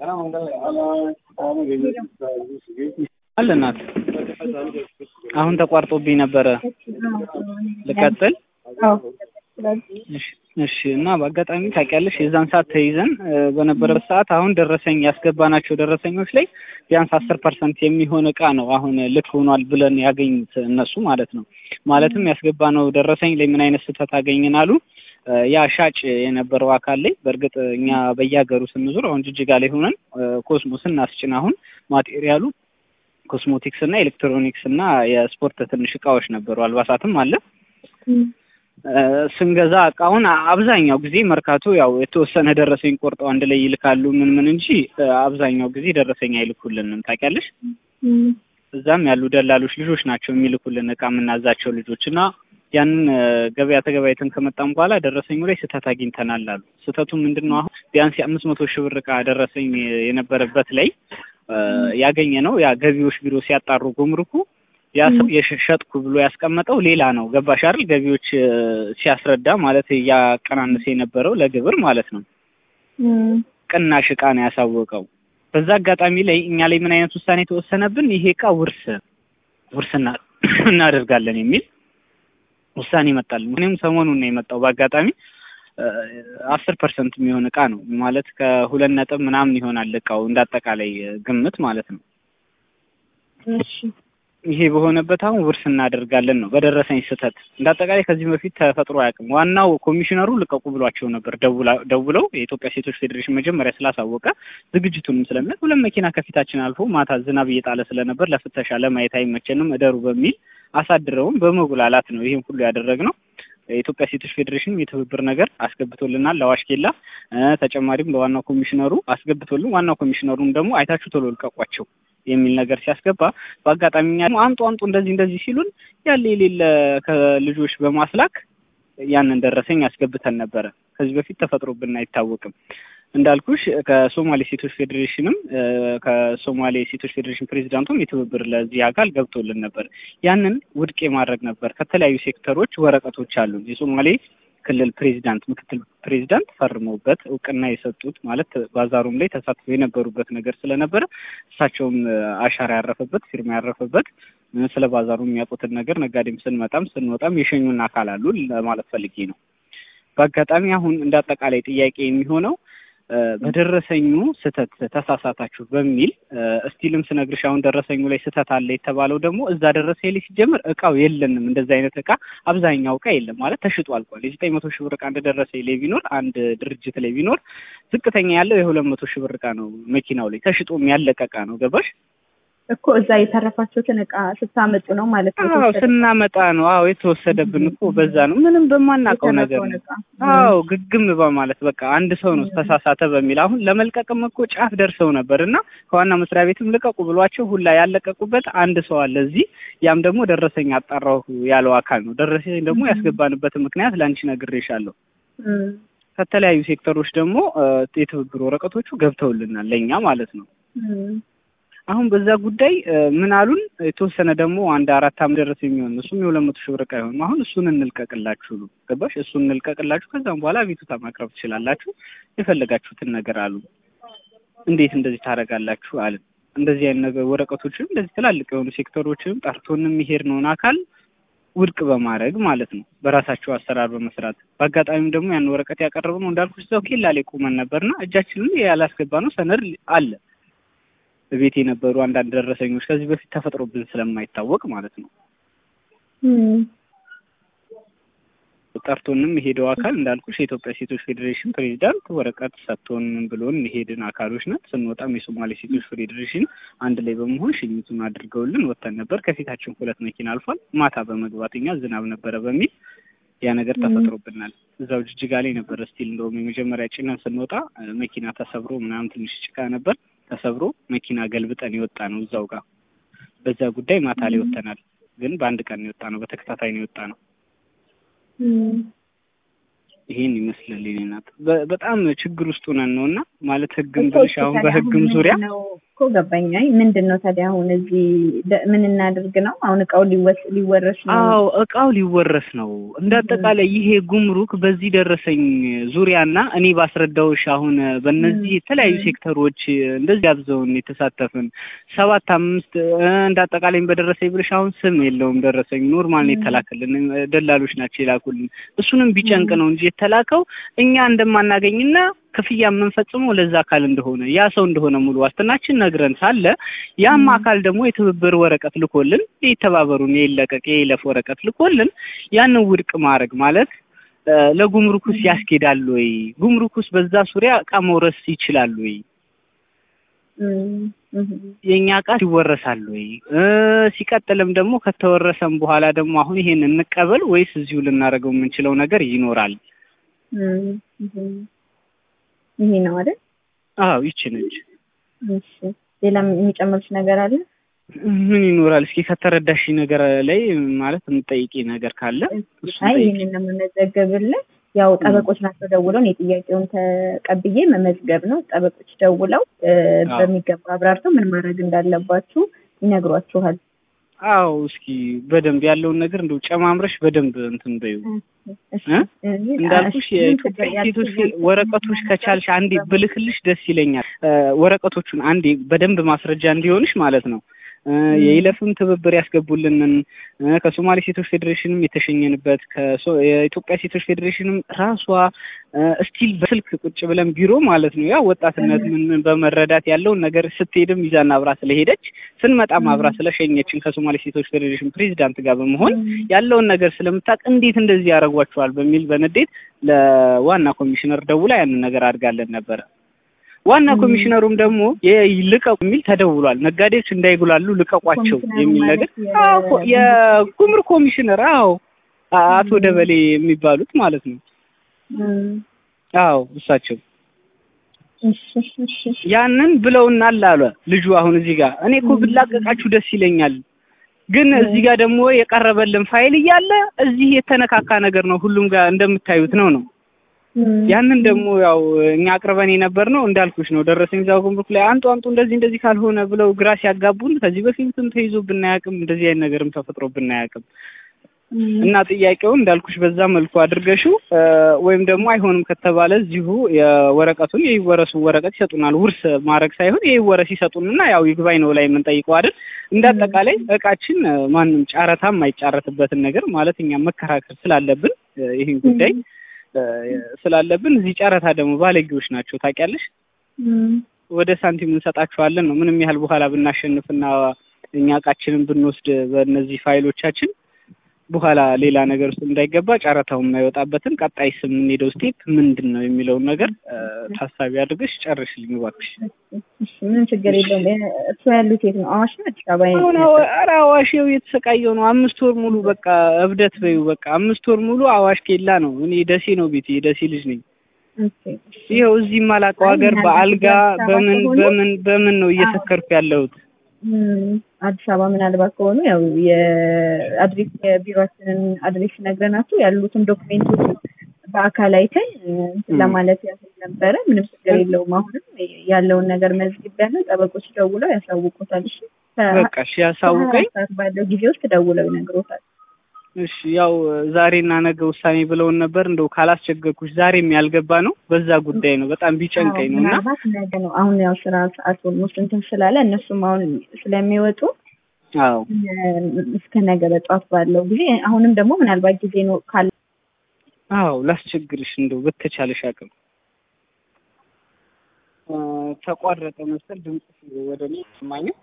አለ እናት አሁን ተቋርጦብኝ ነበረ። ልቀጥል? እሺ እሺ። እና በአጋጣሚ ታውቂያለሽ የዛን ሰዓት ተይዘን በነበረበት ሰዓት አሁን ደረሰኝ ያስገባናቸው ደረሰኞች ላይ ቢያንስ አስር ፐርሰንት የሚሆን እቃ ነው አሁን ልክ ሆኗል ብለን ያገኙት እነሱ ማለት ነው። ማለትም ያስገባነው ደረሰኝ ላይ ምን አይነት ስህተት አገኘን አሉ። ያ ሻጭ የነበረው አካል ላይ በእርግጥ እኛ በየሀገሩ ስንዞር አሁን ጅጅጋ ላይ ሆነን ኮስሞ ስናስጭን አሁን ማቴሪያሉ ኮስሞቲክስ እና ኤሌክትሮኒክስ እና የስፖርት ትንሽ እቃዎች ነበሩ፣ አልባሳትም አለ። ስንገዛ እቃውን አብዛኛው ጊዜ መርካቶ ያው የተወሰነ ደረሰኝ ቆርጠው አንድ ላይ ይልካሉ ምን ምን እንጂ አብዛኛው ጊዜ ደረሰኝ አይልኩልንም። ታውቂያለሽ? እዛም ያሉ ደላሎች ልጆች ናቸው የሚልኩልን እቃ የምናዛቸው ልጆች እና ያንን ገበያ ተገበያይተን ከመጣም በኋላ ደረሰኙ ላይ ስህተት አግኝተናል አሉ። ስህተቱ ምንድን ነው? አሁን ቢያንስ የአምስት መቶ ሺህ ብር እቃ ደረሰኝ የነበረበት ላይ ያገኘ ነው ያ ገቢዎች ቢሮ ሲያጣሩ ጉምሩኩ ያ ሰው የሸጥኩ ብሎ ያስቀመጠው ሌላ ነው። ገባሽ አይደል? ገቢዎች ሲያስረዳ ማለት እያቀናነሰ የነበረው ለግብር ማለት ነው ቅናሽ እቃ ነው ያሳወቀው። በዛ አጋጣሚ ላይ እኛ ላይ ምን አይነት ውሳኔ የተወሰነብን ይሄ እቃ ውርስ ውርስ እናደርጋለን የሚል ውሳኔ ይመጣል። እኔም ሰሞኑን ነው የመጣው በአጋጣሚ አስር ፐርሰንት የሚሆን እቃ ነው ማለት ከሁለት ነጥብ ምናምን ይሆናል እቃው እንዳጠቃላይ ግምት ማለት ነው። ይሄ በሆነበት አሁን ውርስ እናደርጋለን ነው በደረሰኝ ስህተት። እንዳጠቃላይ ከዚህ በፊት ተፈጥሮ አያውቅም። ዋናው ኮሚሽነሩ ልቀቁ ብሏቸው ነበር ደውለው የኢትዮጵያ ሴቶች ፌዴሬሽን መጀመሪያ ስላሳወቀ ዝግጅቱንም ስለሚያውቅ ሁለት መኪና ከፊታችን አልፎ ማታ ዝናብ እየጣለ ስለነበር ለፍተሻ ለማየት አይመቸንም እደሩ በሚል አሳድረውም በመጉላላት ነው ይህን ሁሉ ያደረግነው። የኢትዮጵያ ሴቶች ፌዴሬሽን የትብብር ነገር አስገብቶልናል ለአዋሽ ኬላ። ተጨማሪም ለዋናው ኮሚሽነሩ አስገብቶልን ዋናው ኮሚሽነሩም ደግሞ አይታችሁ ቶሎ ልቀቋቸው የሚል ነገር ሲያስገባ በአጋጣሚ አምጡ አምጡ እንደዚህ እንደዚህ ሲሉን ያለ የሌለ ከልጆች በማስላክ ያንን ደረሰኝ አስገብተን ነበረ። ከዚህ በፊት ተፈጥሮብን አይታወቅም። እንዳልኩሽ ከሶማሌ ሴቶች ፌዴሬሽንም ከሶማሌ ሴቶች ፌዴሬሽን ፕሬዚዳንቱም የትብብር ለዚህ አካል ገብቶልን ነበር። ያንን ውድቅ የማድረግ ነበር። ከተለያዩ ሴክተሮች ወረቀቶች አሉን። የሶማሌ ክልል ፕሬዚዳንት፣ ምክትል ፕሬዚዳንት ፈርመውበት እውቅና የሰጡት ማለት ባዛሩም ላይ ተሳትፎ የነበሩበት ነገር ስለነበረ እሳቸውም አሻራ ያረፈበት ፊርማ ያረፈበት ስለ ባዛሩ የሚያውቁትን ነገር ነጋዴም ስንመጣም ስንወጣም የሸኙን አካል አሉ ለማለት ፈልጌ ነው። በአጋጣሚ አሁን እንደ አጠቃላይ ጥያቄ የሚሆነው በደረሰኙ ስህተት ተሳሳታችሁ በሚል እስቲልም ስነግርሽ አሁን ደረሰኙ ላይ ስህተት አለ የተባለው ደግሞ እዛ ደረሰኝ ላይ ሲጀምር እቃው የለንም። እንደዚህ አይነት እቃ አብዛኛው እቃ የለም ማለት ተሽጦ አልቋል። የዘጠኝ መቶ ሺህ ብር እቃ አንድ ደረሰኝ ላይ ቢኖር አንድ ድርጅት ላይ ቢኖር ዝቅተኛ ያለው የሁለት መቶ ሺህ ብር እቃ ነው መኪናው ላይ ተሽጦም ያለቀ እቃ ነው። ገባሽ? እኮ እዛ የተረፋችሁትን እቃ ስታመጡ ነው ማለት ነው። አዎ ስናመጣ ነው። አዎ የተወሰደብን እኮ በዛ ነው። ምንም በማናውቀው ነገር ነው። አዎ ግግም በማለት በቃ አንድ ሰው ነው ተሳሳተ በሚል አሁን ለመልቀቅም እኮ ጫፍ ደርሰው ነበር እና ከዋና መስሪያ ቤትም ልቀቁ ብሏቸው ሁላ ያለቀቁበት አንድ ሰው አለ እዚህ። ያም ደግሞ ደረሰኝ አጣራሁ ያለው አካል ነው። ደረሰኝ ደግሞ ያስገባንበትን ምክንያት ለአንቺ ነግሬሻለሁ። ከተለያዩ ሴክተሮች ደግሞ የትብብር ወረቀቶቹ ገብተውልናል ለእኛ ማለት ነው። አሁን በዛ ጉዳይ ምን አሉን? የተወሰነ ደግሞ አንድ አራት አመት ደረስ የሚሆን እሱም የሁለት መቶ ሺህ ብር ዕቃ ይሆን አሁን እሱን እንልቀቅላችሁ ነው ገባሽ? እሱን እንልቀቅላችሁ ከዛም በኋላ አቤቱታ ማቅረብ ትችላላችሁ የፈለጋችሁትን ነገር አሉ። እንዴት እንደዚህ ታደርጋላችሁ አልን። እንደዚህ አይነት ነገር ወረቀቶችንም እንደዚህ ትላልቅ የሆኑ ሴክተሮችንም ጠርቶንም የሚሄድ ነውን አካል ውድቅ በማድረግ ማለት ነው በራሳቸው አሰራር በመስራት በአጋጣሚም ደግሞ ያን ወረቀት ያቀረብነው እንዳልኩሽ እዛው ኬላ ላይ ቁመን ነበርና እጃችንን ያላስገባ ነው ሰነድ አለ ቤት የነበሩ አንዳንድ ደረሰኞች ከዚህ በፊት ተፈጥሮብን ስለማይታወቅ ማለት ነው። ጠርቶንም የሄደው አካል እንዳልኩሽ የኢትዮጵያ ሴቶች ፌዴሬሽን ፕሬዚዳንት ወረቀት ሰጥቶን ብሎን የሄድን አካሎች ነን። ስንወጣም የሶማሌ ሴቶች ፌዴሬሽን አንድ ላይ በመሆን ሽኝቱን አድርገውልን ወጥተን ነበር። ከፊታችን ሁለት መኪና አልፏል። ማታ በመግባት እኛ ዝናብ ነበረ በሚል ያ ነገር ተፈጥሮብናል። እዛው ጅጅጋ ላይ ነበር ስቲል እንደውም የመጀመሪያ ጭነን ስንወጣ መኪና ተሰብሮ ምናምን ትንሽ ጭቃ ነበር ተሰብሮ መኪና ገልብጠን የወጣ ነው እዛው ጋር። በዛ ጉዳይ ማታ ላይ ወጥተናል። ግን በአንድ ቀን የወጣ ነው፣ በተከታታይ ነው የወጣ ነው። ይሄን ይመስላል የኔ ናት። በጣም ችግር ውስጥ ሆነን ነው እና ማለት ህግም ብልሽ አሁን በህግም ዙሪያ እኮ ገባኝ። አይ ምንድን ነው ታዲያ አሁን እዚህ ደ- ምን እናድርግ ነው? አሁን እቃው ሊወስ ሊወረስ ነው። አዎ እቃው ሊወረስ ነው። እንደ አጠቃላይ ይሄ ጉምሩክ በዚህ ደረሰኝ ዙሪያና እኔ ባስረዳውሽ አሁን በእነዚህ የተለያዩ ሴክተሮች እንደዚህ አብዘውን የተሳተፍን ሰባት አምስት እ፣ እንደ አጠቃላይ በደረሰኝ ብለሽ አሁን ስም የለውም ደረሰኝ ኖርማል ነው የተላከልን እ፣ ደላሎች ናቸው የላኩልን። እሱንም ቢጨንቅ ነው እንጂ የተላከው እኛ እንደማናገኝና ክፍያ የምንፈጽመው ለዛ አካል እንደሆነ ያ ሰው እንደሆነ ሙሉ ዋስትናችን ነግረን ሳለ ያም አካል ደግሞ የትብብር ወረቀት ልኮልን የተባበሩን የይለቀቅ የይለፍ ወረቀት ልኮልን ያንን ውድቅ ማድረግ ማለት እ፣ ለጉምሩክስ ያስኬዳል ወይ? ጉምሩክስ በዛ ዙሪያ እቃ መውረስ ይችላል ወይ? እም፣ እም፣ የእኛ እቃ ይወረሳል ወይ? እ፣ ሲቀጥልም ደግሞ ከተወረሰም በኋላ ደግሞ አሁን ይሄን እንቀበል ወይስ እዚሁ ልናደርገው የምንችለው ነገር ይኖራል? እም፣ እም። ይሄ ነው አይደል? አዎ ይቺ ነች። እሺ ሌላ የሚጨምሩት ነገር አለ? ምን ይኖራል? እስኪ ከተረዳሽ ነገር ላይ ማለት የምጠይቂ ነገር ካለ እሱን አይ ጠይቂ። ይህንን ነው የምመዘገብልህ። ያው ጠበቆች ናቸው ደውለው እኔ ጥያቄውን ተቀብዬ መመዝገብ ነው። ጠበቆች ደውለው እ፣ አዎ። በሚገባ አብራርተው ምን ማድረግ እንዳለባችሁ ይነግሯችኋል። አዎ እስኪ በደንብ ያለውን ነገር እንደው ጨማምረሽ በደንብ እንትን በይው። እሺ፣ እ? እዚህ እንዳልኩሽ እሺ፣ ምን የኢትዮጵያ ችግር ሴቶች ያልኩት ወረቀቶች ከቻልሽ አንዴ ብልክልሽ ደስ ይለኛል። እ፣ ወረቀቶቹን አንዴ በደንብ ማስረጃ እንዲሆንሽ ማለት ነው። እ፣ የይለፍም ትብብር ያስገቡልንን እ፣ ከሶማሌ ሴቶች ፌዴሬሽንም የተሸኘንበት ከሶ- የኢትዮጵያ ሴቶች ፌዴሬሽንም ራሷ እስቲል በስልክ ቁጭ ብለን ቢሮ ማለት ነው ያው ወጣትነት ምን ምን በመረዳት ያለውን ነገር ስትሄድም ይዛና አብራ ስለሄደች ስንመጣም አብራ ስለሸኘችን ከሶማሌ ሴቶች ፌዴሬሽን ፕሬዚዳንት ጋር በመሆን ያለውን ነገር ስለምታውቅ እንዴት እንደዚህ ያደርጓቸዋል በሚል በንዴት ለዋና ኮሚሽነር ደውላ ያንን ነገር አድርጋለን ነበረ። ዋና ኮሚሽነሩም ደግሞ ልቀቁ የሚል ተደውሏል። ነጋዴዎች እንዳይጉላሉ ልቀቋቸው የሚል ነገር አዎ፣ የጉምሩክ ኮሚሽነር አዎ፣ አቶ ደበሌ የሚባሉት ማለት ነው። አዎ እሳቸው ያንን ብለውናል አለ ልጁ። አሁን እዚህ ጋር እኔ እኮ ብላቀቃችሁ ደስ ይለኛል ግን እዚህ ጋር ደግሞ የቀረበልን ፋይል እያለ እዚህ የተነካካ ነገር ነው። ሁሉም ጋር እንደምታዩት ነው ነው ያንን ደግሞ ያው እኛ አቅርበን የነበር ነው እንዳልኩሽ ነው። ደረሰኝ እዛው ጉምሩክ ላይ አንጡ አንጡ እንደዚህ እንደዚህ ካልሆነ ብለው ግራ ሲያጋቡን ከዚህ በፊትም ተይዞ ብናያቅም እንደዚህ አይነት ነገርም ተፈጥሮ ብናያቅም እና ጥያቄውን እንዳልኩሽ በዛ መልኩ አድርገሽው ወይም ደግሞ አይሆንም ከተባለ እዚሁ የወረቀቱን የይወረሱ ወረቀት ይሰጡናል። ውርስ ማድረግ ሳይሆን የይወረስ ይሰጡንና ያው ይግባኝ ነው ላይ የምንጠይቀው አይደል። እንደ አጠቃላይ እቃችን ማንም ጨረታ የማይጫረትበትን ነገር ማለት እኛ መከራከር ስላለብን ይህን ጉዳይ ስላለብን እዚህ ጨረታ ደግሞ ባለጌዎች ናቸው ታውቂያለሽ። ወደ ሳንቲም እንሰጣቸዋለን ነው ምንም ያህል በኋላ ብናሸንፍና እኛ እቃችንን ብንወስድ በእነዚህ ፋይሎቻችን በኋላ ሌላ ነገር ውስጥ እንዳይገባ ጨረታው የማይወጣበትን ቀጣይ ስም የምንሄደው ስቴፕ ምንድን ነው የሚለውን ነገር ታሳቢ አድርገሽ ጨርሽልኝ እባክሽ። ምንም ችግር የለውም። እሱ ያሉት የት ነው? አዋሽ ነው? አዲስ አበባ? አሁን ኧረ አዋሽ ይኸው እየተሰቃየው ነው። አምስት ወር ሙሉ በቃ እብደት በይው በቃ አምስት ወር ሙሉ አዋሽ ኬላ ነው። እኔ ደሴ ነው ቤቴ፣ የደሴ ልጅ ነኝ። ይኸው እዚህ የማላውቀው ሀገር በአልጋ በምን በምን በምን ነው እየሰከርኩ ያለሁት። አዲስ አበባ ምናልባት ከሆኑ ያው የአድሬስ የቢሮችንን አድሬስ ነግረናቸው ያሉትን ዶክሜንቶች በአካል አይተን ለማለት ያህል ነበረ። ምንም ችግር የለውም። አሁንም ያለውን ነገር መዝግቢያለሁ። ጠበቆች ደውለው ያሳውቁታል። እሺ በቃ እሺ፣ ያሳውቀኝ ሰዓት ባለው ጊዜ ውስጥ ደውለው ይነግሮታል። እሺ ያው ዛሬና ነገ ውሳኔ ብለውን ነበር። እንደው ካላስቸገርኩሽ ዛሬም ያልገባ ነው በዛ ጉዳይ ነው። በጣም ቢጨንቀኝ ነው እና ምናልባት ነገ ነው አሁን ያው ስራ ሰዓት ኦልሞስት እንትን ስላለ እነሱም አሁን ስለሚወጡ አዎ እስከ ነገ በጠዋት ባለው ጊዜ አሁንም ደግሞ ምናልባት ጊዜ ነው ካለ አዎ ላስቸግርሽ እንደው በተቻለሽ አቅም ተቋረጠ መሰል ድምጽ ወደ እኔ ሰማኝ